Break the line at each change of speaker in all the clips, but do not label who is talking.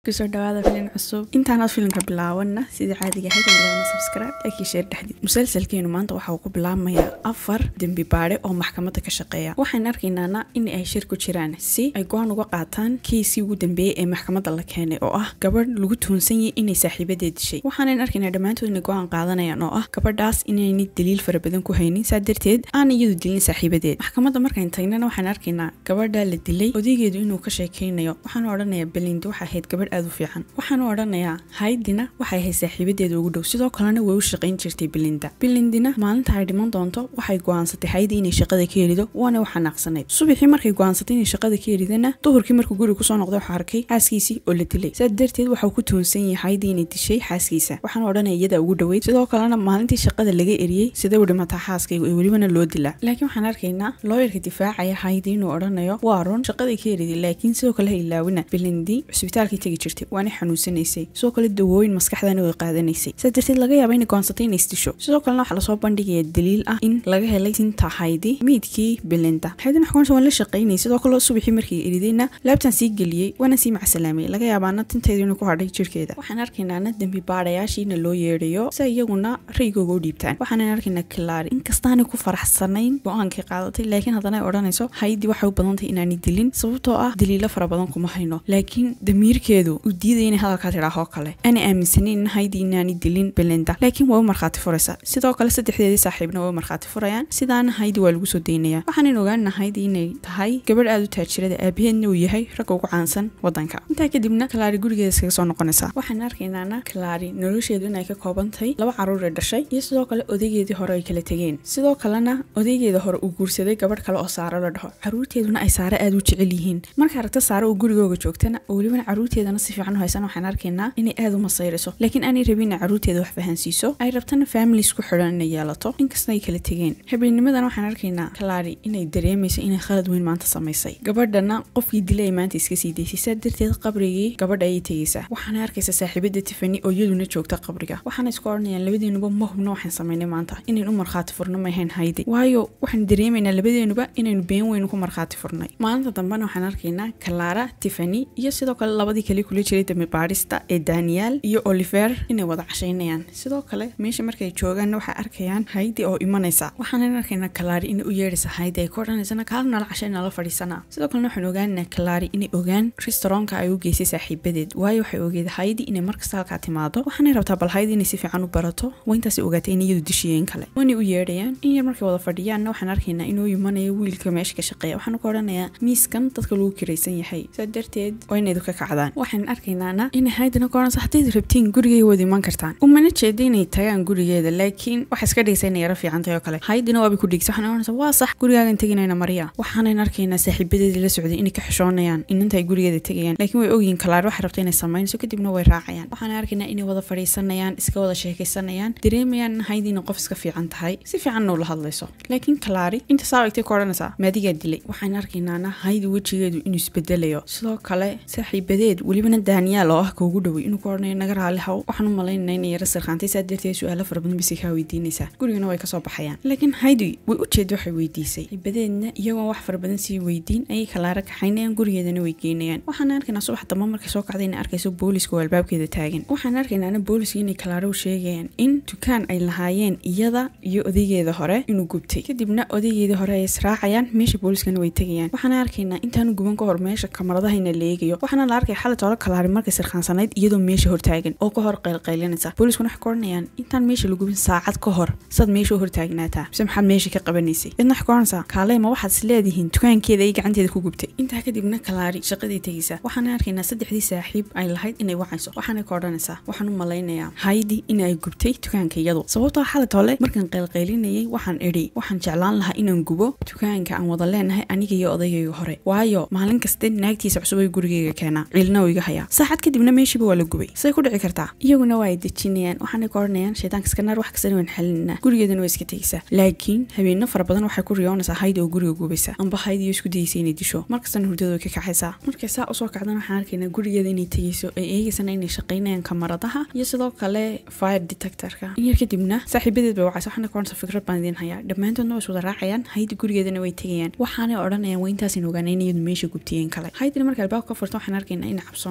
kusoo dhawaada filin cusub intaanaad filinka bilaabanna sidii caadiga ahayd bilowna subscribe like iyo share dhexdid musalsalkeenu maanta waxa uu ku bilaabmayaa afar dembi baadhe oo maxkamadda ka shaqeeya waxaan arkaynaana in ay shir ku jiraan si ay go-aan uga qaataan kiisii ugu dambeeyey ee maxkamadda la keenay oo ah gabadh lagu tuhunsan yahay inay saaxiibadeed dishay waxaanan arkaynaa dhammaantood inay go-aan qaadanayaan oo ah gabadhaas inaynay daliil fara badan ku haynin saa darteed aan iyadu dilin saaxiibadeed maxkamadda markayn tagnana waxaan arkaynaa gabadha la dilay odaygeedu inuu ka sheekaynayo waxaanu odhanayaa belindi waxay ahayd gabadh aad u fiican waxaanu odhanayaa haydina waxay ahayd saaxiibadeeda ugu dhow sidoo kalena way u shaqayn jirtay belinda belindina maalinta ay dhiman doonto waxay go-aansatay haydi inay shaqada ka helido waana u xanaaqsanayd subaxii markay go-aansatay inay shaqada ka helidana duhurkii markuu guriga kusoo noqday waxaa arkay xaaskiisii oo la dilay saa darteed waxau ku tuhunsan yahay haydi inay dishay xaaskiisa waxaanu odhanaya iyada ugu dhoweyd sidoo kalena maalintii shaqada laga eriyey sidee u dhimataa xaaskaygu ee welibana loo dilaa laakiin waxaan arkaynaa looyarka difaacaya haydi inuu odhanayo waa run shaqaday ka heliday laakiin sidoo kale ha ilaawina belindi cusbitaalkii tegi jirtay waana xanuunsanaysay sidoo kale dawooyin maskaxdana way qaadanaysay saa darteed laga yaaba inay goonsatay inay isdisho sidoo kalena waxaa lasoo bandhigaya daliil ah in laga helay sinta haydi miidkii belinda haydina xukunsa waan la shaqaynayay sidoo kale subaxii markii eridayna laabtan sii geliyey waana sii macsalaamay laga yaabaana tinteedu inuu ku hadhay jirkeeda waxaan arkaynaana dembi baadhayaashiina loo yeedhayo si iyaguna raygooga u dhiibtaan waxaanan arkaynaa kilaari inkastaanay ku faraxsanayn go-aankay qaadatay laakiin haddana ay odhanayso haydi waxay u badantahay inaanay dilin sababtoo ah daliilo fara badan kuma hayno laakiin damiirkeedu uu diidaya inay hadalkaa tidhaahoo kale aanay aaminsanin in haydi inaanay dilin belinda laakiin waa u markhaati furaysa sidoo kale saddexdeedii saaxiibna waa u markhaati furayaan sidaana haydi waa lagu soo daynaya waxaanan ogaana haydi inay tahay gabadh aad u taajirada aabaheedna uu yahay ragga ugu caansan wadanka intaa kadibna kalaari gurigeeda iskaga soo noqonaysa waxaan arkaynaana kalaari nolosheedu inay ka koobantahay laba caruure dhashay iyo sidoo kale odaygeedii hore ay kala tegeen sidoo kalena odaygeeda hore uu guursaday gabadh kale oo saaro la dhaho caruurteeduna ay saare aad u jecel yihiin marka aragta saare uu gurigooga joogtana oo welibana caruurteedana si fiican u haysan waxaan arkaynaa inay aad u masayrayso laakiin aanay rabin inay caruurteeda wax fahansiiso ay rabtana families ku xidhan inay yeelato inkasta ay kala tegeen habeennimadan waxaan arkaynaa kalaari inay dareemayso inay khalad weyn maanta samaysay gabadhana qofkii dilay ay maanta iska sii daysay saa darteed qabrigii gabadha ayay tegaysaa waxaana arkaysa saaxiibada tifani oo iyaduna joogta qabriga waxaana isku odhanayaan labadeenuba ma hubno waxaan samaynay maanta inayn u markhaati furno ma ahayn haydi waayo waxaan dareemaynaa labadeenuba inaynu been weyn ku markhaati furnay maalinta dambena waxaan arkaynaa kalaara tifani iyo sidoo kale labadii kale kula jiray dambi baadhista ee daniel iyo oliver inay wada cashaynayaan sidoo kale meesha markay joogaanna waxay arkayaan haydi oo imanaysa waxaanan arkaynaa kalaari inay u yeedhaysa haydi ay ku odhanaysana kaala nala cashay nala fadhiisanaa sidoo kalena waxaan ogaanaa kalaari inay ogaan restaurantka ay u geysay saaxiibadeed waayo waxay ogeed haydi inay markasta halkaa timaado waxaanay rabtaa bal haydi inay si fiican u barato waa intaasay ogaatay in iyadu dishiyeen kale waanay u yeedhayaan in yar markay wada fadhiyaanna waxaan arkaynaa inuu imanayo wiilka meesha ka shaqeeya waxaanu ka odhanayaa miiskan dadka lagu kiraysan yahay saa darteed waa inaydu ka kacdaan waxaan arkaynaana inay haydina ka odhanaysa haddayd rabtiin gurigay wada iman kartaan umana jeeda inay tagaan gurigeeda laakiin waxa iska dhigaysa inay yaro fiicantahay oo kale haydina waabay ku dhigsa waxaan odhanaysa waa sax gurigaagan teginayna marya waxaanan arkaynaa saaxiibadeedii la socday inay ka xishoonayaan inanta ay gurigeeda tegayaan laakiin way ogyihin kalaar waxay rabta inay samaynayso kadibna way raacayaan waxaan arkaynaa inay wada fadhiisanayaan iska wada sheekaysanayaan dareemayaan in haydiina qof iska fiican tahay si fiicanna ula hadlayso laakiin kalaari inta saa egtay ku odhanaysaa maadigaa dilay waxaan arkaynaana haydi wejigeedu inuu isbedelayo sidoo kale saaxiibadeed welibana daniel oo ah ka ugu dhowey inuu ku odhanayo naga raali haw waxaan u malaynayna inay yara sirqaantay saa darteed su-aalo fara badan bisi kaa weydiinaysaa gurigana way kasoo baxayaan laakiin haydi way u jeeda waxay weydiisay saaxiibadeedna iyagoon wax fara badan sii weydiin ayay kalaara kaxaynayaan gurigeedana way geynayaan waxaan arkaynaa subax dambe markay soo kacday inay arkayso booliska oo albaabkeeda taagan waxaan arkaynaana booliska inay kalaaro u sheegayaan in dukaan ay lahaayeen iyada iyo odaygeeda hore inuu gubtay kadibna odaygeedii hore ay israacayaan meesha booliskana way tegayaan waxaana arkaynaa intaanu guban ka hor meesha kamaradahaina la eegayo waxaana la arkaya xalay toolo kalaari markay sirkhaansanayd iyadoo meesha hortaagan oo ka hor qaylqaylinaysa booliskuna waxay ka odhanayaan intaan meesha la gubin saacad ka hor saad meesha u hortaagnaataa mise maxaad meesha ka qabanaysay idna waxay ka odhanaysaa kaaley ma waxaad is leedihiin dukaankeeda ay gacanteeda ku gubtay intaa kadibna kalaari shaqadii tegaysa waxaana arkaynaa saddexdii saaxiib ay lahayd inay wacayso waxaana ka odhanaysaa waxaan u malaynayaa haydi in ay gubtay dukaanka iyadu sababtoo xalay toole markaan qaylqaylinayay waxaan idhi waxaan jeclaan lahaa inaan gubo dukaanka aan wada leenahay aniga iyo odaygayga hore waayo maalin kaste naagtiisa cusub ay gurigeyga keenaa ciilna uu iga hayaa saacad kadibna meeshiiba waa la gubay say ku dhici kartaa iyaguna waa ay dejinayaan waxaanay ka odhanayaan shaydaanka iska naar wax kastana waan xalinanaa gurigeedana waa iska tegaysaa laakiin habeenno fara badan waxay ku riyoonaysaa haydi oo guriga gubaysa amba haydi iyo isku dayaysa inay disho markastana hurdada way ka kacaysaa markay saa usoo kacdana waxaan arkaynaa gurigeeda inay tegayso ay eegaysana inay shaqaynayaan kamaradaha iyo sidoo kale fire detectorka in yar kadibna saaxiibadeed bay wacaysa waxaana ka odhanaysa fikrad baan idiin hayaa dhammaantoodna way iswada raacayaan haydi gurigeedana way tegayaan waxaanay odhanayaan waa intaasin ogaanay in iyadu meesha gubtiyeen kale haydina marka albaabka ka furta waxaan arkaynaa inay cabsoon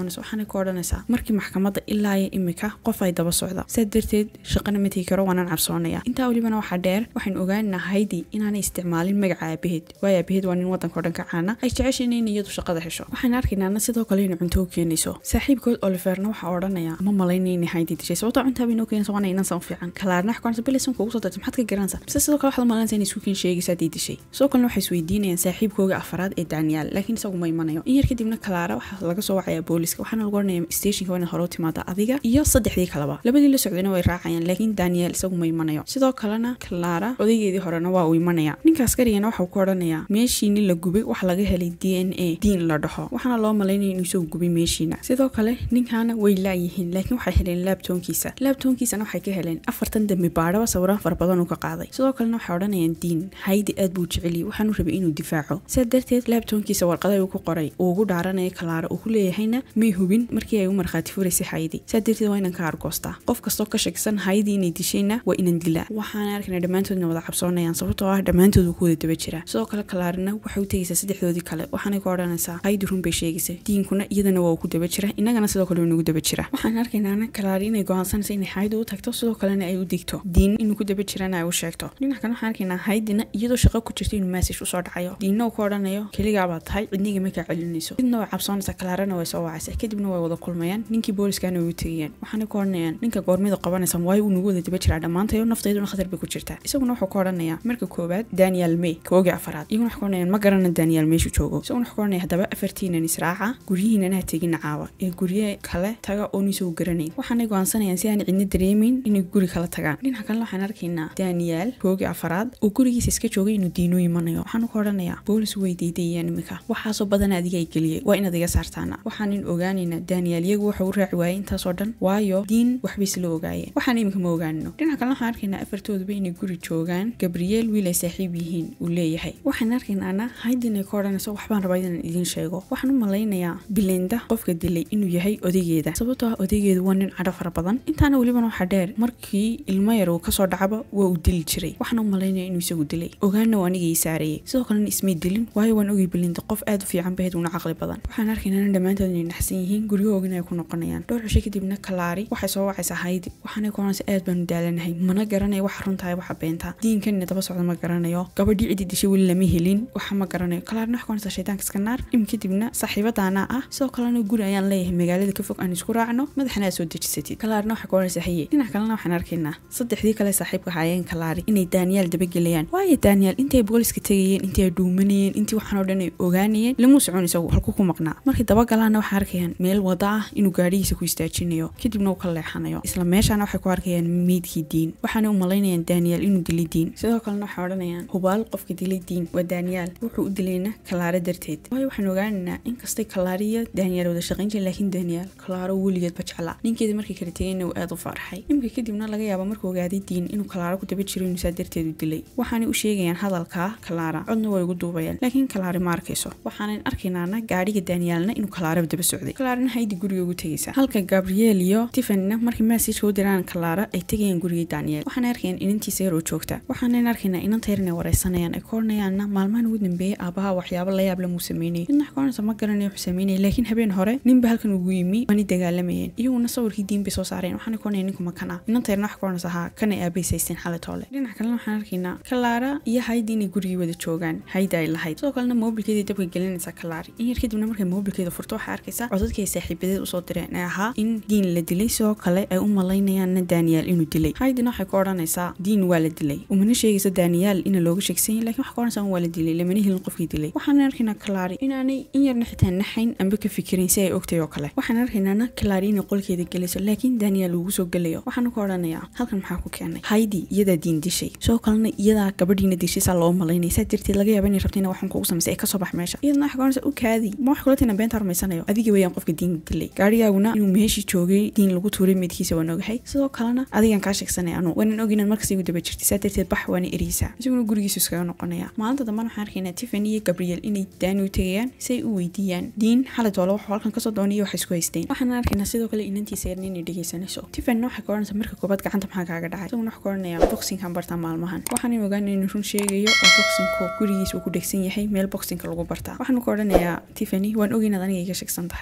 cabsoonaysa waxaanay ku odhanaysaa markii maxkamadda ilaa iyo imika qof ay daba socda sidaa darteed shaqana ma tegi karo waanaan cabsoonaya intaa welibana waxaa dheer waxaynu ogaanaa haydi inaanay isticmaalin magaca aabaheed waayo aabaheed waa nin wadanka o dhan ka caana ay jeceshayn in iyadu shaqada hesho waxaan arkaynaana sidoo kale inay cunto u keenayso saaxiibkood oliverna waxaa odhanaya ma malayna inay haydi dishay sababtoo cuntaa bay noo keenaysa waana inansan u fiican kalaarna wax kuansa bilaysan kuugu soo dartay maxaad ka garanaysa mise sidoo kale waxaad malanaysa inay isku keen sheegaysa haddii dishay sidoo kalena waxay isweydiinayaan saaxiibkooga afaraad ee daniel laakiin isagu ma imanayo in yar kadibna kalaara waxaa laga soo wacayaa booliska waxaana lagu oranaya stationka waa inaad hore u timaada adiga iyo saddexdii kaleba labadii la socdayna way raacayaan laakiin daniel isagu ma imanayo sidoo kalena kalaara odaygeedii horena waa uu imanaya ninka askarigana waxau ku odhanayaa meeshiini la gubay waxa laga helay d n a diin la dhaho waxaana loo malaynaya inuu isagu gubay meeshiina sidoo kale ninkaana way laayihiin laakiin waxay heleen laabtoonkiisa laabtoonkiisana waxay ka heleen afartan dambi baadhaba sawiraan fara badan uu ka qaaday sidoo kalena waxay odhanayaan diin haydi aad buu jeceliy waxaanu rabay inuu difaaco sidaa darteed laabtoonkiisa warqada uu ku qoray uu ugu dhaaranaya kalaara uu ku leeyahayna may hubin markii ay u markhaati furaysay haydi sidaa darteed waa inan ka argoostaa qof kastoo ka shakisan haydi inay dishayna waa inan dilaa waxaana arkayna dhammaantoodna wada cabsoonayaan sababtoo ah dhammaantood uu ku wada daba jira sidoo kale kalaarina waxay u tegaysaa saddexdoodii kale waxaanay ku odhanaysaa haydi run bay sheegaysa diinkuna iyadana waa uu ku daba jira innagana sidoo kale nagu daba jira waxaan arkaynaana kalaari inay go'aansanaysa inay haydi u tagto sidoo kalena ay u digto diin inuu ku daba jirana ay u sheegto dhinac kale waxaan arkaynaa haydina iyadoo shaqo ku jirto inuu maasish usoo dhacayo diinna uu ku odhanayo keligaabaa tahay cidniga ma kaa celinayso midna way cabsoonaysaa kalaarana way soo wacaysa kadibna way wada kulmayaan ninkii booliskana way u tegayaan waxaanay ku odhanayaan ninka goormida qabanaysa waayo uu nagu wada daba jiraa dhammaantayo naftayduna khatar bay ku jirtaa isaguna wuxuu ku odhanayaa marka koowaad daniel may koogii afaraad iyaguna waxay ku odhanayaan ma garana daniel meeshu joogo isaguna wuxuu ku odhanaya haddaba afartiinan israaca guryihiinana ha tegina caawa ee gurye kale taga oon isagu garanayn waxaanay go'aansanayaan si aan cidna dareemayn inay guri kala tagaan dhinaca kalena waxaan arkaynaa daniel koogii afaraad oo gurigiisa iska joogay inuu diinu imanayo waxaanu ku odhanayaa boolis way diidayaan imika waxaasoo badan adiga ay geliyay waa inaad iga saartaana waxaanin ogaanaynaa daniel iyagu waxa u raaci waayay intaasoo dhan waayo diin waxbay isla ogaayeen waxaan imika ma ogaanino dhinaca kalena waxaan arkaynaa afartooduba inay guri joogaan gabriel wiil ay saaxiib yihiin uu leeyahay waxaan arkaynaana haydin ay ka odhanayso waxbaan rabaa inaan idiin sheego waxaan u malaynayaa bilinda qofka dilay inuu yahay odaygeeda sababtoo ah odaygeedu waa nin cadho fara badan intaana welibana waxaa dheer markii ilmo yar uu kasoo dhacaba waa uu dili jiray waxaan u malaynaya inuu isagu dilay ogaana waa anigii saarayay sidoo kalena ismay dilin waayo waan ogay bilinda qof aad u fiican bahed una caqli badan waxaan arkaynana dhammaantood inay naxsan yihiin guryahoogina ay ku noqonayaan dhowr cisho kadibna kalaari waxay soo wacaysaa haydi waxaanay ku oranaysa aad baanu daalanahay mana garanayo waxa runtahay waxa beentaa diinkanina daba socda ma garanayo gabadhii cidii dishay weli lama helin waxa ma garanayo kalaarina waxay ku oranaysaa shaydaanka iska naar im kadibna saaxiibadaana ah sidoo kalena guri ayaan leeyahay magaalada ka fog aan isku raacno madaxna aad soo dejisatid kalaarina waxay ku oranaysaa haye dhinac kalena waxaan arkaynaa saddexdii kale saaxiibka haayeen kalaari inay daniel dabagelayaan waayo daniel intay booliska tegayeen intii ay dhuumanayeen intii waxaan oo dhan ay ogaanayeen lamuu socon isagu halku ku maqnaa markay dabagalaanna waxay arkayaan meel wada ah inuu gaadhigiisa ku istaajinayo kadibna uu ka leexanayo isla meeshaana waxay ku arkayaan meydkii diin waxaanay u malaynayaan daniel inuu dilay diin sidoo kalena waxay odhanayaan hubaal qofka dilay diin waa daniel wuxuu u dilayna kalaaro darteed waayo waxaan ogaanaynaa inkastay kalaariyo daniel wada shaqayn jiren laakiin daniel kalaaro weligeedba jeclaa ninkeeda markii kala tegayna uu aad u farxay imika kadibna laga yaaba markuu ogaaday diin inuu kalaaro ku daba jiro inuu saa darteed u dilay waxaanay u sheegayaan hadalkaa kalaara codna way ugu duubayaan laakiin kalaari ma arkayso waxaanan arkaynaana gaadhiga danielna inuu kalaaraba daba socday kalaarina haydi guriga ugu tegaysa halka gabriel iyo tifanina markii maasijka u diraan kalaara ay tegayaan gurigii daniel waxaanay arkayaan inantiisa yaroo joogta waxaanan arkaynaa inanta yar inay wareysanayaan ay ka oranayaanna maalmahan ugu dambeeyey aabaha waxyaabo layaab lamuu sameynayay midna xoonaysa ma garanaya wuxuu sameynayay laakiin habeen hore ninba halkan ugu yimi waanay dagaalamayeen iyaguna sawirkii diin bay soo saareen waxaanay ku onaya ninku makan ah inanta yarna wax ka oranaysa haa kanay aabays haysteen xalay toole dhinac kalena waxaan arkaynaa kalaara iyo haydi inay gurigii wada joogaan haydi ay lahayd sidoo kalena moobilkeedii dabka gelinaysa kalaari in yar kadibna markay moobilkeeda furto waxay arkaysaa codadkii ay saaxiibadeed usoo direen ee ahaa in diin la dilay sidoo kale ay u malaynayaanna daniel inuu dilay haydina waxay ka odhanaysaa diin waa la dilay umana sheegayso daniel ina looga sheegsanyay lakin waxay ka odhanaysaa waa la dilay lamana helin qofkii dilay waxaan arkaynaa kalaari inaanay in yarna xitaa naxayn amba ka fikirin si ay ogtay oo kale waxaan arkaynaana kalaari inay qolkeeda gelayso laakiin daniel ugu soo gelayo waxaanu ka odhanayaa halkan maxaa ku keenay haydi iyadaa diin dishay sidoo kalena iyadaa gabadhiina dishay saa loo malaynaya saa darteed laga yaaba inay rabta ina waxan kugu samaysay ay kasoo bax meesha iyadna waxay ka odhanaysaa u kaadi ma wax kula tina beenta rumaysanayo adiga weeyaan qofka diin dilay gaarigaaguna inuu meeshii joogay diin lagu tuuray meydkiisa waan ogahay sidoo kalena adigan kaa sheegsanay anu waanan og inaad markasta igu daba jirtay saa darteed bax waana eriysaa isaguna gurigiisu iskaga noqonaya maalinta dambana waxaan arkaynaa tiffany iyo gabriel inay daani u tegayaan si ay u weydiiyaan diin xalay toole wuxuu halkan kasoo doonay iyo waxay isku haysteen waxaan arkaynaa sidoo kale inantiisa yarna inay dhegeysanayso tiffanyna waxay ka odhanaysaa marka koobaad gacanta maxaa kaaga dhacay isaguna waxaa ka odhanayaa boxingkan bartaa maalmahan waxaanay ogaanay inuu run sheegayo oo boxingku gurigiisa uu ku dhegsan yahay meel boxingka lagu bartaa waxaanu ka odhanayaa tiffany waan og inaad aniga iga sheegsan tahay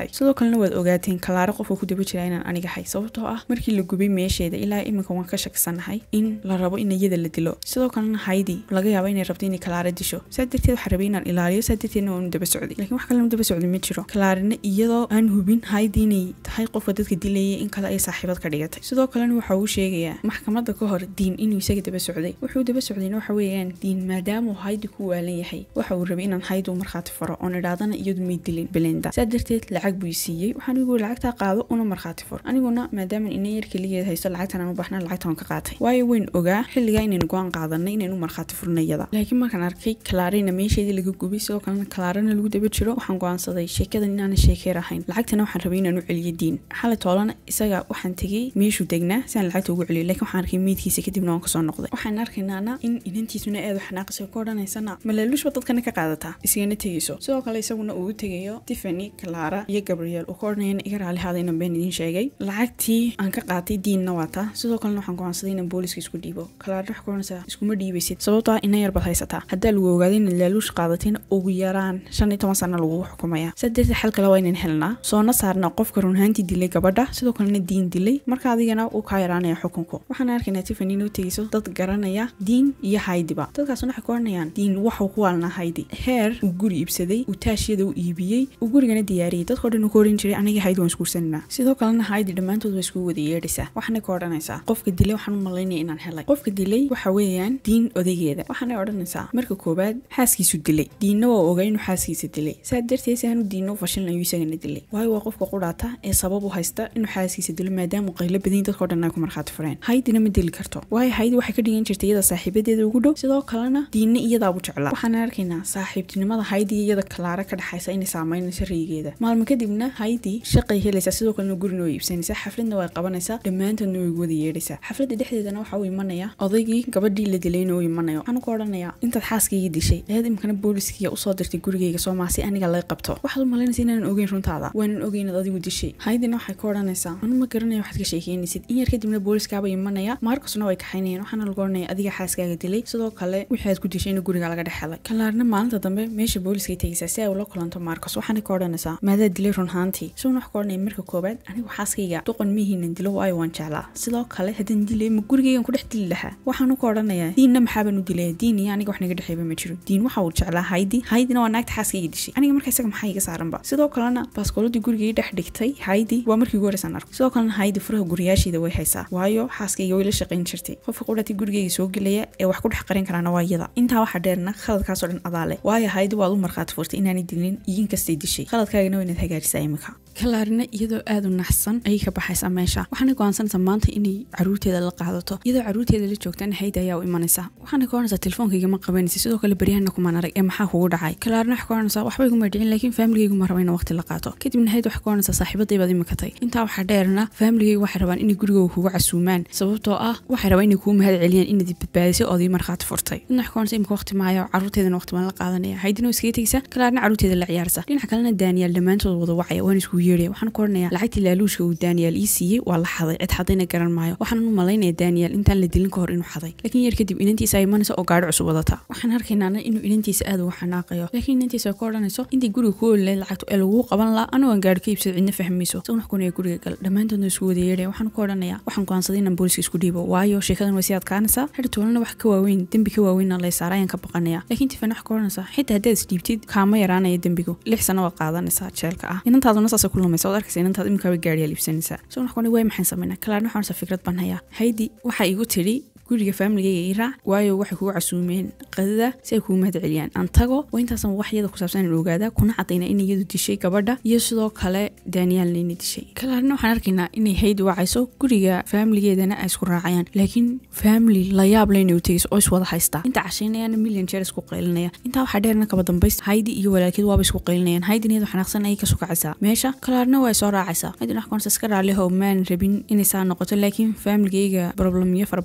ahay sidoo kalena waad ogaateen kalaaro qofka ku daba jira inaan aniga ahay sababtoo ah markii la gubay meesheeda ilaa iminka waan ka shaksanahay in la rabo in iyada la dilo sidoo kalena haydi laga yaabo inay rabto inay kalaaro disho saa darteed waxaa rabay inaan ilaaliyo saa darteedna waanu daba socday laakiin wax kalena daba socday ma jiro kalaarina iyadoo aan hubin haydi inay tahay qofka dadka dilayay in kale ay saaxiibad ka dhigatay sidoo kalena waxa uu sheegayaa maxkamadda ka hor diin inuu isaga daba socday wuxuu daba socdayna waxa weeyaan diin maadaamuu haydi ku waalan yahay waxa uu rabay inaan haydi u markhaati faro oon idhaadana iyadu may dilin belinda saa darteed lacag buu siiyey waxaan igu lacagtaa qaado una markhaati fur aniguna maadaama ina yar keligeed haysto lacagtan aan u baxna lacagta waan ka qaatay waayo weyn ogaa xilligaa inaynu go-aan qaadanay inaynu markhaati furna iyada laakiin markaan arkay kalaarina meesheedii laga gubay sidoo kalena kalaarana lagu daba jiro waxaan go-aansaday sheekadan inaanan sheekeer ahayn lacagtana waxaan rabay inaan u celiyo diin xalay toolana isaga waxaan tegey meeshuu degnaa si aan lacagta ugu celiyo laakiin waxaan arkay meydkiisa kadibna waan kasoo noqday waxaan arkaynaana in inantiisuna aad u xanaaqaysa ku odhanaysana malaaluushba dadkana ka qaadataa isigana tegayso sidoo kale isaguna uu u tegayo tiffany clara iyo gabriel uu ka odhanayana iga raalihaada inaan been idiin sheegay lacagtii aan ka qaatay diinna waa taa sidoo kalena waxaan go'aansaday inaan booliska isku dhiibo clara wax ku odhanaysaa iskuma dhiibaysid sababtoo ah ina yar baad haysataa haddaa lagu ogaaday inaad laaluush qaadatin ugu yaraan shan iyo toban sana lagugu xukumaya saa darteed xal kale waa inaan helnaa soona saarna qofka runhaantii dilay gabadha sidoo kalena diin dilay marka adigana uu kaa yaraanaya xukunku waxaan arkaynaa tiffany inuu tegayso dad garanaya diin iyo haydiba dadkaasuna waxay ku odhanayaan diin waxuu ku waalnaa haydi heer uu guri iibsaday uu taashiyada u iibiyey uu gurigana diyaariyey dadkao dhan uu ka oran jiray aniga haydi waan isguursananaa sidoo kalena haydi dhammaantood waa iskugu wada yeedhaysaa waxaanay ka odhanaysaa qofka dilay waxaan u malaynaya inaan helay qofka dilay waxa weeyaan diin odaygeeda waxaanay odhanaysaa marka koowaad xaaskiisu dilay diinna waa ogaa inuu xaaskiisa dilay saa darteed si aanu diinna u fashilin ayuu isagana dilay waayo waa qofka qudhaata ee sabab u haysta inuu xaaskiisa dilo maadaama qaylo badan dadkao dhan ay ku markhaati fureen haydina ma dili karto waayo haydi waxay ka dhigan jirtay iyada saaxiibadeeda ugu dhow sidoo kalena diinna iyadaabu jeclaa waxaan arkaynaa saaxiibtinimada haydi iyo iyada kalaara ka dhexaysa inay saameynayso raygeeda maalmo kadibna haydi shaqay helaysaa sidoo kalena gurina way iibsanaysaa xafladna way qabanaysaa dhammaantoodna way wada yeedhaysaa xafladda dhexdeedana waxa uu imanaya odaygii gabadhii la dilayna uu imanayo waxaan ku odhanayaa intaad xaaskayga dishay ayaad imkana booliskiya usoo dirtay gurigayga soomaa si aniga laga qabto waxaad u malaynaysa inaanan ogeyn runtaada waanan ogeyn inaad adigu dishay haydina waxay ka odhanaysaa anu ma garanaya waxaad ka sheekeynaysid in yar kadibna booliskaaba imanaya maarkasna way kaxaynayeen waxaana lagu odhanaya adiga xaaskaaga dilay sidoo kale wixii aad ku dishay in guriga laga dhex helay kalaarna maalinta dambe meesha booliskay tegaysaa si ay ula kulanto maarkos waxaana ka odhanaysaa maadaa dilay runhaantii isaguna wax ka odhanaya marka koobaad anigu xaaskayga duqan mihiinan dilo waayo waan jeclaa sidoo kale haddaan dilay ma gurigaygan ku dhex dili lahaa waxaanu ka odhanayaa diinna maxaabaan u dilaya diin iyo aniga wax naga dhexeeba ma jiro diin waxa uu jeclaa haydi haydina waa naagta xaaskayga dishay aniga marka isaga maxaa iga saaranba sidoo kalena baaskooladii gurigay dhex dhigtay haydi waa markii ugu horeysaan arko sidoo kalena haydi furaha guriyaasheeda way haysaa waayo xaaskayga way la shaqayn jirtay qofka qudhatay gurigayga soo gelaya ee wax ku dhex qarin karaana waa iyada intaa waxaa dheerna khaladkaasoo dhan adaale waayo haydi waad u markhaati furtay inaanay dilin iyo inkastay dishay khaladkaagana waa inaad hagaajisaa imika kalaarina iyadoo aad u naxsan ayay ka baxaysaa meesha waxaana go'aansanaysaa maanta inay caruurteeda la qaadato iyadoo caruurteeda la joogtana haydi ayaa u imanaysa waxaana ka odhanaysaa telefonkayga ma qabanaysa sidoo kale baryahana kumaan arag ee maxaa kugu dhacay kalaarina waxay ka odhanaysaa waxba iguma dhicin laakiin faamiligaygu ma raba ina waqti la qaato kadibna haydi waxay ka odhanaysaa saaxiibaday baad imikatay intaa waxaa dheerna faamiligaygu waxay rabaan inay gurigooga kugu casuumaan sababtoo ah waxay rabaan inay kuu mahad celiyaan inaad badbaadisay oodii markhaati furtay midna waxay ka odhanaysaa imika waqti maayo caruurteedana waqti baan la qaadanaya haydina waa iskaga tegaysa kalaarina caruurteeda la ciyaarsa dhinaca kalena daaniyaal dhammaantood wada wacaya waan iskugu yeeraya waxaan ku odhanaya lacagtii laaluushka uu daaniyaal ii siiyey waa la xaday cid xadayna garan maayo waxaan u malaynaya daaniyaal intaan la dilin ka hor inuu xaday laakiin yar kadib inantiisa ay imanayso oo gaadho cusub wadata waxaan arkaynaana inuu inantiisa aad ugu xanaaqayo laakiin inantiisa ay ka odhanayso intii guriga ku olilay lacagtu ee laguu qaban laha anigoon gaadho ka iibsado cidna fahmayso isagun wax kunaya guriga gal dhammaantoodna isku wada yeedhaya waxaan ku odhanaya waxaan go'aansaday inaan booliska isku dhiibo waayo sheekadan way sii adkaanaysaa xidhi toolana wax ka waaweyn dembi ka waaweynna lay saara ayaan ka baqanaya laakiin tifan wax ka odhanaysaa xitaa haddaad isdhiibtid kaama yaraanaya dembigu lix sano waad qaadanaysaa jeelka ah inantaaduna saasa ku lumaysa waad arkaysa inantaad imikaaba gaadhiyaa liibsanaysaa so wax kuani way maxaan samaynaa kalaarna waxaan fikrad baan hayaa haydi waxaa igu tidhi guriga faamiligayga ii raac waayo waxay kugu casuumeen qadada si ay kugu mahad celiyaan aan tago waa intaasan wax iyada ku saabsan in ogaadaa kuna cadayna in iyadu dishay gabadha iyo sidoo kale daaniyaalna inay dishay kalaarna waxaan arkaynaa inay haydi wacayso guriga faamiligeedana ay isku raacayaan laakiin faamili la yaab le inay u tegayso oo iswada haystaa inta cashaynayana million jeer isku qaylinaya intaa waxaa dheerna kaba dambaysta haydi iyo walaalkeed waaba isku qaylinayaan haydin iyadu xanaaqsan ayay ka sukacaysaa meesha kalaarna waa soo raacaysaa haydin wax koonsa iska raaliho maan rabin inay saa noqoto laakiin faamiligayga problemyo fara badan ayaa iska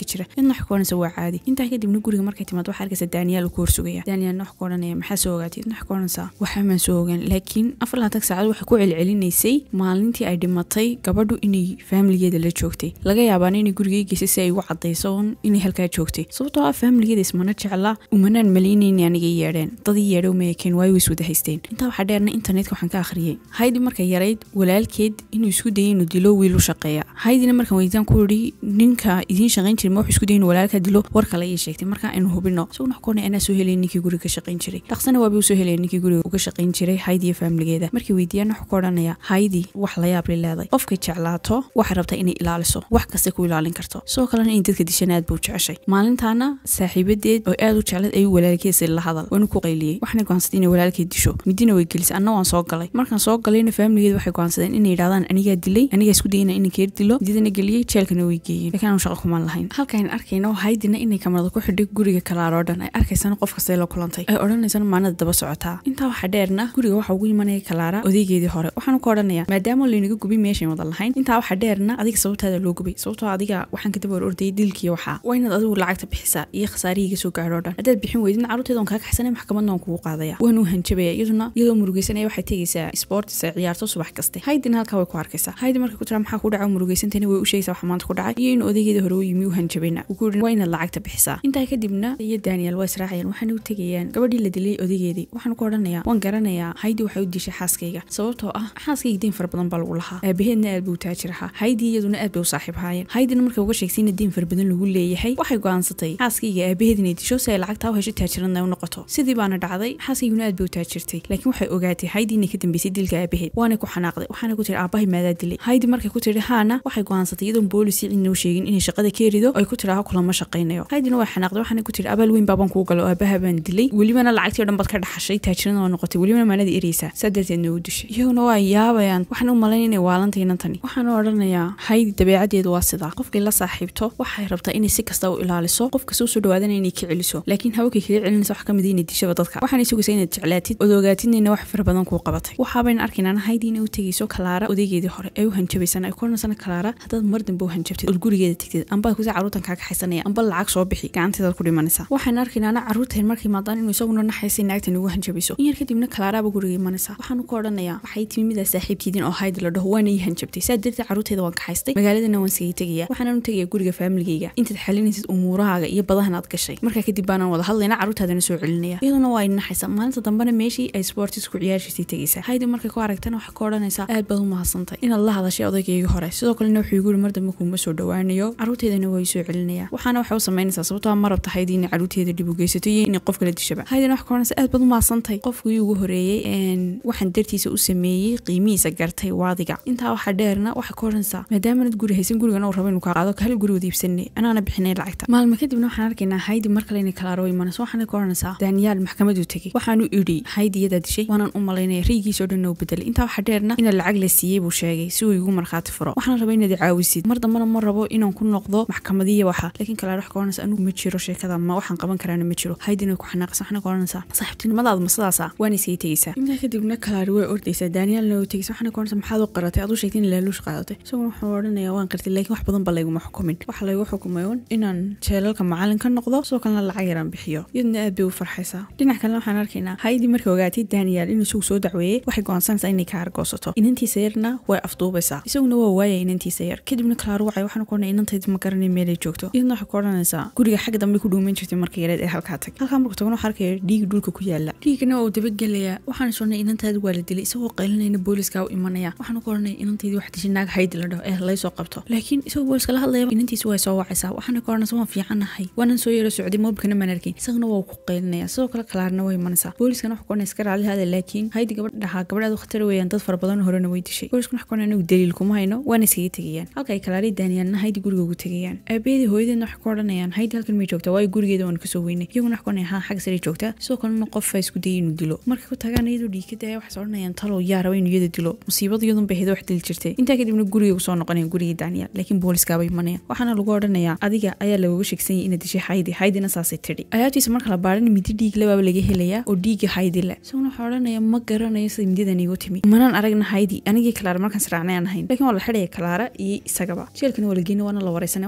ka jira iyadna waxay ku odhanaysa waa caadi intaa kadibna guriga markay timaad waxaa arkaysa daaniyaal ku horsugaya daaniyaalna wax ku odhanaya maxaa soo ogaatay idna wax ku odhanaysaa waxaa maan soo ogaan laakiin afar labaatan saacad waxay ku celcelinaysay maalintii ay dhimatay gabadhu inay faamiligeeda la joogtay laga yaabaana inay gurigay geysay si ay ugu cadayso un inay halkaa joogtay sababtoo ah faamiligeeda ismana jecla umanaan malaynayni anigay yeedheen dadii yeedhe uma ekeen waayo way iswada haysteen intaa waxaa dheerna internetka waxaan ka akhriyey haydi markay yarayd walaalkeed inuu isku dayay inuu dilo wiil u shaqeeya haydina markaan weyditaan ku yidhi ninka idiin shaqayn jiray ma wuxuu isku dayay inuu walaalka dilo war kale ayay sheegtay marka aynu hubino isaguna wax koonay anaa soo helay ninkii guriga ka shaqayn jiray dhaqsana waaba u soo helaya ninkii guriga uga shaqayn jiray haydi iyo faamiligeeda markii weydiiyaan wuxuu ku odhanaya haydi wax la yaab li leeday qofkay jeclaato waxay rabtaa inay ilaaliso wax kasta ku ilaalin karto sidoo kalena in dadka dishan aad buu jeceshay maalintaana saaxiibadeed oo aad u jeclad ayuu walaalkeesa la hadal waanu ku qayliyey waxna go'aansaday inay walaalkeed disho midina way gelisay anna waan soo galay markaan soo galayna faamiligeed waxay go'aansadeen inay yidhahdaan anigaa dilay anigaa isku dayana inay keer dilo mididana geliyey jeelkana way geeyeen laakiin aanu shaqo kumaan lahayn halkaan arkayno haydina inay kamarada ku xidhay guriga kalaaroo dhan ay arkaysana qof kastay la kulantay ay odhanaysana maalnada daba socotaa intaa waxaa dheerna guriga waxa ugu imanaya kalaara odaygeedii hore waxaanu ka odhanaya maadaama laynaga gubay meeshayn wada lahayn intaa waxaa dheerna adiga sababtaada loo gubay sababtoo adiga waxaan kadaba hor ordayay dilkiiyo waxaa waa inaad adigu lacagta bixisaa iyo khasaarihiiga soo gaadho dhan haddaad bixin weydin carruurteeda on kaa kaxsanay maxkamadna waan kugu qaadaya waanu hanjabaya iyaduna iyadoo murugeysanaya waxay tegaysaa sports ay ciyaarto subax kaste haydina halkaa way ku arkaysaa haydi markay ku tiraa maxaa ku dhaca murugeysantana way u sheegaysaa waxa maanta ku dhacay iyo in odaygeeda hore u yimi u hanjabayna uu ku yidhi waa inaad lacagta bixisaa intaa kadibna iyo daniel waa israacayaan waxaana u tegayaan gabadhii la dilay odaygeedii waxaan ku odhanayaa waan garanayaa haydi waxay u dishay xaaskayga sababtoo ah xaaskayga deyn fara badan baa lagu lahaa aabaheedna aad buu taajir ahaa haydi iyaduna aad bay u saaxiib haayeen haydina markay uga sheegtay in deyn fara badan lagu leeyahay waxay go'aansatay xaaskayga aabaheed inay disho si ay lacagtaa u hesho taajiradna u noqoto sidii baana dhacday xaaskayguna aad bay u taajirtay laakiin waxay ogaatay haydi inay ka dambeysay dilka aabaheed waanay ku xanaaqday waxaana ku tiri aabahay maadaa dilay haydi markay ku tiri haana waxay go'aansatay iyadoon boolisi cidna u sheegin inay shaqada ka erido ay ku tiraha kulama shaqaynayo haydina way xanaaqday waxaana ku tiri abaal weyn baabaan kuu galo aabaha baan dilay welibana lacagtii o dhan baad ka dhaxashay taajirana waa noqotay welibana maalada ereysaa saa darteedna u dishay iyaguna waa yaabayaan waxaan u malayn inay waalantay inantani waxaana odhanayaa haydi dabeecadeedu waa sidaa qofkay la saaxiibto waxay rabtaa inay si kasta u ilaaliso qofka soo soo dhawaadana inay ka celiso laakiin hawakay kaga celinaysa wax ka mid inay dishaba dadka waxaanay sugaysaa inaad jeclaatid ood ogaatidnayna wax fara badan kuu qabatay waxaabayna arkaynaan haydi inay u tegayso kalaara odaygeedii hore ay u hanjabaysana ay ku odhanaysana kalaara haddaad mar dambe u hanjabtid ood gurigeeda tegtid ambaad kusa carruurtan kaa kaxaysanaya amba lacag soo bixi gacanteedaad ku dhimanaysaa waxaan arkaynaana carruurteen markay maadaan inuu isaguna naxaysay naagtan ugu hanjabayso in yar kadibna kalaaraaba guriga imanaysaa waxaanu ku odhanayaa waxay timi midaa saaxiibtiidin oo haydi la dhaho waana ii hanjabtay saa darteed carruurteeda waan kaxaystay magaaladana waan sigay tegaya waxaanan u tegaya guriga faamiligayga intaad xalinaysid umuurahaaga iyo badahan aad gashay markaa kadib baanaan wada hadlayna carruurtaadana soo celinaya iyaduna waa naxaysa maalinta dambena meeshii ay sportis ku ciyaashiisay tegaysaa haydi markay ku aragtana waxay ka odhanaysaa aad baad u mahadsantay inaad la hadashay odaygayga hore sidoo kalena wuxuu igu yiri mar dambe kuuma soo dhawaanayo carruurteedana waa soo celinaya waxaana waxay u samaynaysaa sababtoo ma rabta haydi inay carruurteeda dhib u geysato iyo inay qof kala dishaba haydina wax ka odhanaysa aad baad u mahadsantay qofkii ugu horeeyey waxaan dartiisa u sameeyey qiimihiisa gartay waadiga intaa waxaa dheerna waxay ka odhanaysaa maadaamanaad guri haysan gurigan uu rabo inuu kaa qaado hal guri wada iibsanay anaana bixinay lacagta maalmo kadibna waxaan arkaynaa haydi mar kale inay kalaaro imanayso waxaana ka odhanaysaa daniyaal maxkamaduu tegey waxaanu idhi haydi iyadaa dishay waanaan u malaynaya raygiisoo dhan u bedelay intaa waxaa dheerna ina lacag la siiyey buu sheegay si uu igu markhaati furo waxaan raba inaad caawisid mar dambena ma rabo inaan ku noqdo maxkamadiya waxa laakiin kalaar wax ka odhanaysa anigu ma jiro sheekada ma waxaan qaban karaana ma jiro haydina ku xanaaqaysa waxaana ka odhanaysaa saaxiibtinimadaada ma sidaasa waana iskaga tegaysaa intaa kadibna kalaari way ordaysaa daniyaalna way tegaysa waxaana ka odhanaysa maxaad u qaratay aduu sheegtay in laaluush qaadatay isaguna wuxuu odhanayaa waan qartay laakiin wax badan ba layguma xukumin waxa laygu xukumay un inaan jeelalka macalin ka noqdo sidoo kalena lacag yaraan bixiyo iyaduna aad bay u farxaysaa dhinac kalena waxaan arkaynaa haydi markay ogaatay daniyaal inuu isagu soo dacweeyey waxay go'aansanaysaa inay ka argoosato inantiisa yarna way afduubaysaa isaguna waa waaya inantiisa yar kadibna kalaaro wacay waxaana ku odhanaya inantaydi ma garanay meelay joogto iyaduna waxay ku odhanaysaa guriga xagga dambe ku dhuuman jirtay marka yareed ee halkaa tag halkaa marku tagona waxaa arkaya dhiigi dhulka ku yaala dhiigana waa uu dabagelayaa waxaan sonay inantaadi waa la dilay isagoo qaylinayna booliska u imanaya waxaanu ku odhanaya inantaydii wax dishay naag haydi la dhaho ee laysoo qabto laakiin isagoo booliska la hadlaya inantiisa way soo wacaysaa waxaana ka odhanaysa waan fiicanahay waanan soo yaro socday mobilkana maan arkin isagana waa ku qaylinaya sidoo kale kalaarna way imanaysaa booliskana wax ku odhanaya iska raali hada laakiin haydi gabadh dhahaa gabadhaad khatar weeyaan dad fara badan horena way dishay booliskana wax ku odhanaya anigu daliil kuma hayno waana iskaga tegayaan halka ay kalaaray daaniyaalna haydi guriga ugu tegayaan aabaheedii hooyadeedna waxay ku odhanayaan haydi halkan may joogtaa waayo gurigeeda waan kasoo weynay iyaguna wax ku odhanaya haa xagga sare joogtaa sidoo kalena qof isku dayay inuu dilo markay ku tagaan iyadoo dhiigka daya waxay odhanayaan talow yaa raba inuu iyada dilo musiibada iyadun bay hedo wax dili jirtay intaa kadibna guriga usoo noqonayan gurigii daniel laakiin booliskaaba imanaya waxaana lagu odhanayaa adiga ayaa lagaga sheegsanyay inaad dishay haydi haydina saasay tidhi ayaabtiisa marka la baadhan midi dhiig lebaaba laga helayaa oo dhiigga haydi leh isaguna waxaa odhanaya ma garanayo sida mididan iigu timi manaan aragna haydi anigii kalaara markaan sraacnay aan ahayn laakiin waa la xidhaya kalaara iyo isagaba jeelkana waa la geynay waana la wareysanay waxaana lagu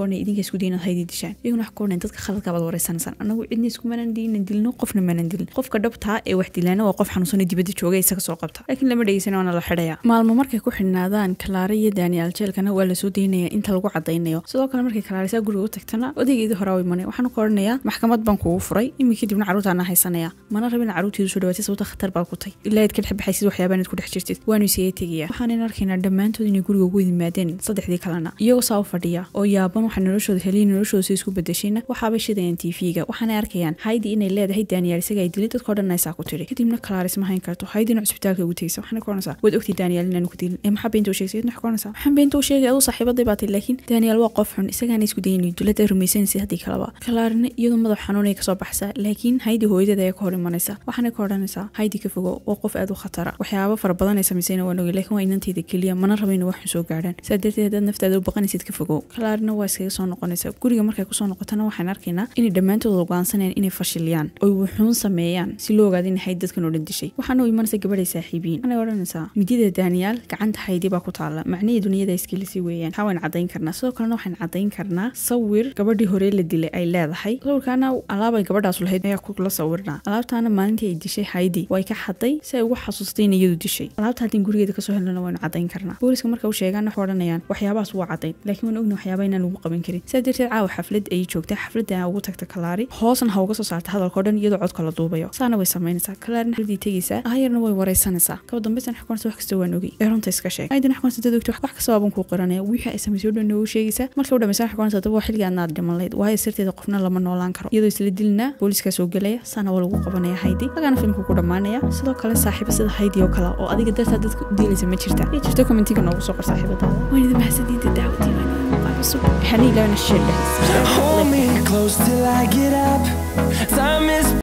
oranaya idinka isku day inaad haydi dishaan iyaguna wax ku oranaya dadka khaladka baad wareysanaysaan anagu cidna iskumanan diinan dilno qofna manan dilin qofka dhabtaa ee wax dilaana waa qof xanuunsan oo dibadda jooga isaga soo qabta laakiin lama dhegeysan waana la xidhaya maalmo markay ku xidhnaadaan kalaare iyo daniel jeelkana waa lasoo daynaya inta lagu cadaynayo sidoo kale markay kalaarisaa guriga u tagtana odaygeedii hore u imanay waxaanu ka oranayaa maxkamad baan kugu furay iminka kadibna carruurtaana haysanaya mana rabin carruurteedu soo dhawaatay sababta khatar baa ku tay ilaa aad ka dhex baxaysid waxyaabaa inaad ku dhex jirtid waanu isaga tegaya waxaanan arkaynaa dhammaantood inay guriga ugu yimaadeen saddexdii kalena iyagoo saa u fadhiya oo yaaban waxaa noloshooda heliya noloshooda si isku bedeshayna waxaabay shidayaan tv-ga waxaanay arkayaan haydi inay leedahay daniel isaga ay dilay dadkao dhan aysaa ku tiri kadibna kalaaris ma hayn karto haydina cusbitaalka ugu tegaysa waxaana ka oranaysaa waad ogtay daniel inaanu ku dilin ee maxaa beenta u sheegaysa idna ka oranaysaa maxaan beenta u sheegay aduu saaxiibaday baa tay laakiin daniel waa qof xun isagaana isku dayin dulada rumaysanaysa haddii kaleba kalaarina iyadoo madax xanuunay kasoo baxsaa laakiin haydi hooyadeeda ayaa ka hor imanaysa waxaana ka odhanaysaa haydi ka fogo waa qof aad u khatara waxyaaba fara badan ay samaysayna waan ogay laakiin waa inantayda keliya mana raba inay wax xun soo gaadhaan saa darteed haddaad naftaada u baqanaysid ka fogow kalaarina waa iskaga soo noqonaysa guriga markay kusoo noqotana waxaan arkaynaa inay dhammaantooda go'aansanayaan inay fashiliyaan oy wuxuun sameeyaan si loo ogaado inay hayd dadkan oo dhan dishay waxaana u imanaysa gabadhay saaxiibiin waxaanay odhanaysaa midida daniel gacanta haydi baa ku taala macnihii duniyada iskilisi weeyaan waxaa waan caddayn karnaa sidoo kalena waxaan caddayn karnaa sawir gabadhii hore la dilay ay leedahay sawirkaana alaabay gabadhaas lahayd ayaa kula sawirnaa alaabtaana maalintii ay dishay haydi way ka xaday si ay ugu xasuustay in iyadu dishay alaabta haddii gurigeeda kasoo helnana waynu caddayn karnaa booliska marka u sheegaan waxay odhanayaan waxyaabahaas waa caddayn laakiin waan ogna waxyaaba inaan lagu qaban karin sidaa darteed caawa xaflad ayay joogtay xafladda ugu tagta kalaari hoosna ha uga soo saarta hadalkao dhan iyadoo codka la duubayo saana way samaynaysaa kalaarina xafladii tegaysaa aayarna way wareysanaysaa kaba dambaysan xakuunsa wax kasta waan ogay ee runta iska sheeg aydan xakuunsa dad ogta wax kasta waaban kuu qiranaya wixii ay samaysay o dhan noogu sheegaysaa marka u dhamaysan xakuunsa daba xilliga aadnaad dhiman layd waayo sirteeda qofna lama noolaan karo iyadoo isla dilina booliiskaa soo gelaya saana waa lagu qabanaya haydi hagaana filmka ku dhammaanaya sidoo kale saaxiiba sida haydi oo kale oo adiga dartaa dadka u diilaysa ma jirta iyo jirto commentiga noogu soo qor saaxiibadaada waan idin mahadsantiinta dacwadii waan muuqaal cusub waxaan ilaawna shir dhexis
Hold me close till I get up. Time is